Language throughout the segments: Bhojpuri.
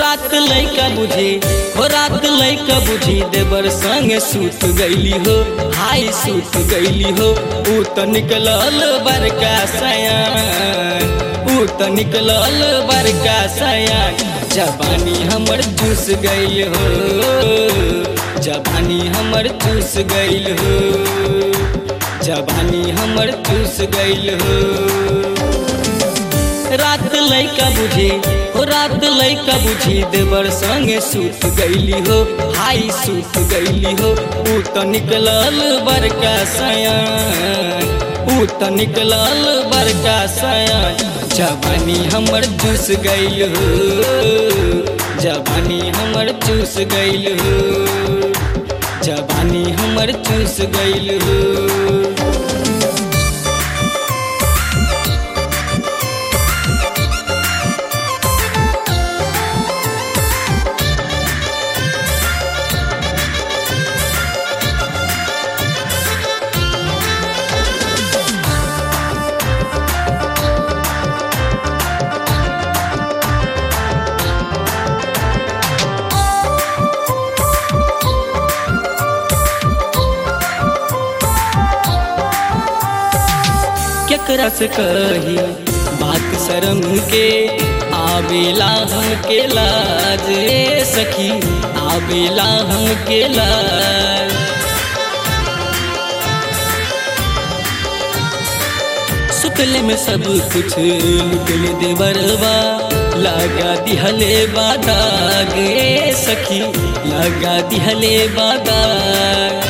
रात लैका बुझी हो रात लैका बुझी देवर संगे सूत गईली हो हाय सूत गईली हो ऊ तो निकलल बरका सयान ऊ तो निकलल बरका सयान जवानी हमर चूस गईल हो जवानी हमर चूस गईल हो जवानी हमर चूस गईल हो रात लैका बुझी हो रात लैका बुझी देवर संगे सूत गईली हो हाय सूत गईली हो ऊ तो निकलल बरका सयान ऊ तो निकलल बरका सयान जवानी हमर चूस गईल हो जवानी हमर चूस गईल हो जवानी हमर चूस गईल हो केकरा से कही बात शर्म के आवेला हम के लाज रे सखी आवेला हम के लाज सुतले में सब कुछ लुटल देवरवा लगा दिहले बादाग रे सखी लगा दिहले बादाग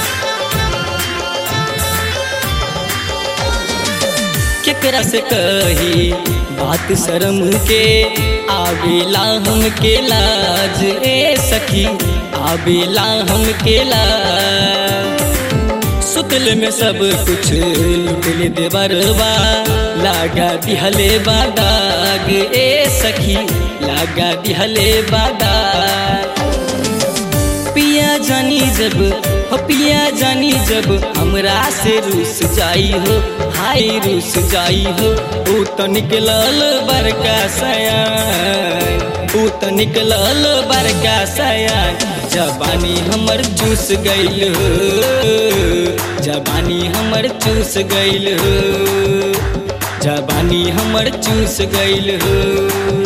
केकरा से कही बात शर्म के आवेला हम के लाज ए सखी आवेला हम के लाज सुतल में सब कुछ लुटल देवरवा लागा दिहले बादाग ए सखी लागा दिहले बादाग पिया जानी जब हो पिया जानी जब हमरा से रूस जाई हो हाय रूस जाई हो ऊ तो निकलल बरका सयान ऊ तो निकलल बरका सयान जवानी हमर चूस गईल हो जवानी हमर चूस गईल हो जवानी हमर चूस गईल हो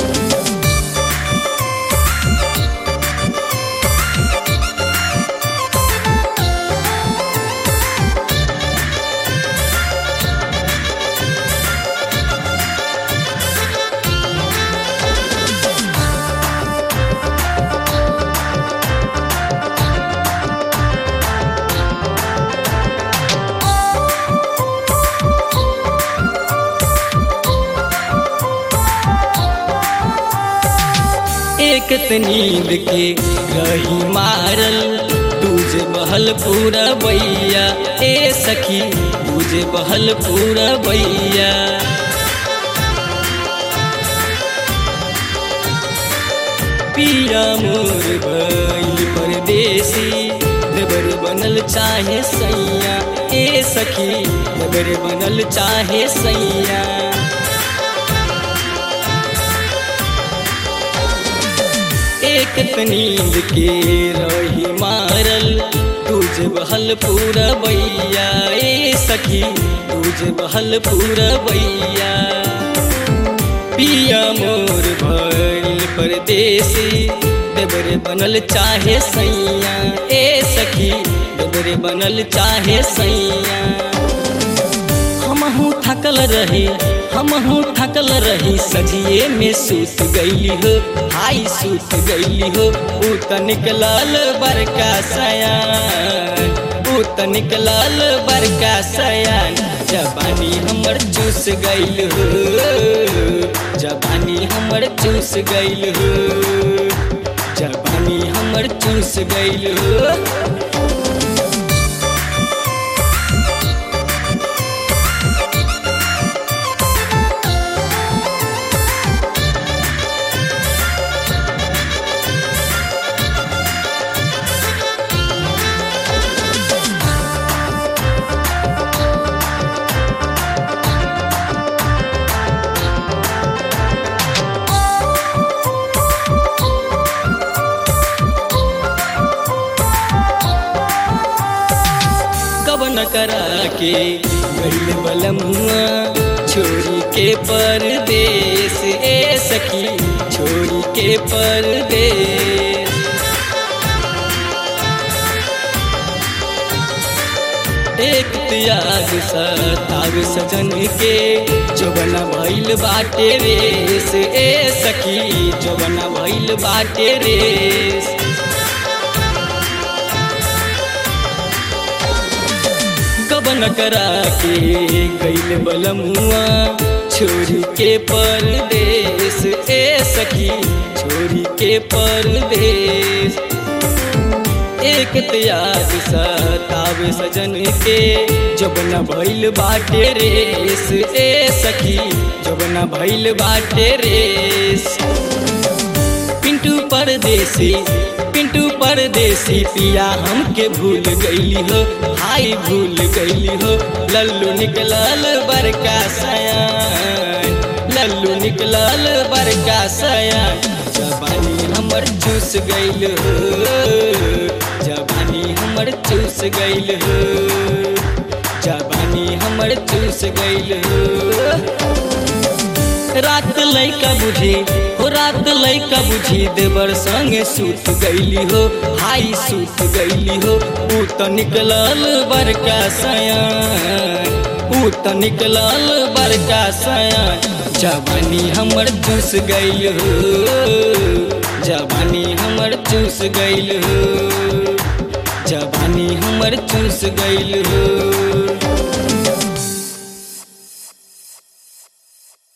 एक त नींद के रही मारल तुझे बहल पूरा बैया ए सखी तुझे बहल पूरा बैया पिया मोर भइल परदेसी देवर बनल चाहे सैया ए सखी देवर बनल चाहे सैया एक नींद के रही मारल तुझे बहल पूरा बैया ए सखी तुझे बहल पूरा बैया पिया मोर भइल परदेसी देवरे बनल चाहे सैया ए सखी देवरे बनल चाहे सैया हमहू थकल रही हमहू थकल रही सजिए में सूत गईली हो हाय सूत गईली हो ऊ त निकलल बरका सयान ऊ त निकलल बरका सयान जवानी हमर चूस गईल हो जवानी हमर चूस गईल हो जवानी हमर चूस गईल हो के गईल बलमुआ छोरी के परदेश ए सखी छोरी के परदेश एक त्याग सताग सजन के जोबना भइल बाटे रेस ए सखी जोबना भइल बाटे रेस कबन करा के गईल बलमुआ छोरी के परदेश ए सखी छोरी के परदेश एक त्याग सतावे सजन के जबना भइल बाटे रेस ए सखी जबना भइल बाटे रेस पिंटू परदेसी पिंटू परदेसी पिया हमके भूल गईली हो हाई भूल गईली हो लल्लू निकलल बरका सयान लल्लू निकलल बरका सयान जबानी हमर चूस गईल हो जबानी हमर चूस गईल हो जबानी हमर चूस गईल हो रात लैका बुझी हो रात लैका बुझी देवर संगे सूत गईली हो हाई सूत गईली हो ऊ तो निकलल बरका सयान ऊ तो निकलल बरका सयान जवानी हमर चूस गईल हो जवानी हमर चूस गईल हो जवानी हमर चूस गईल हो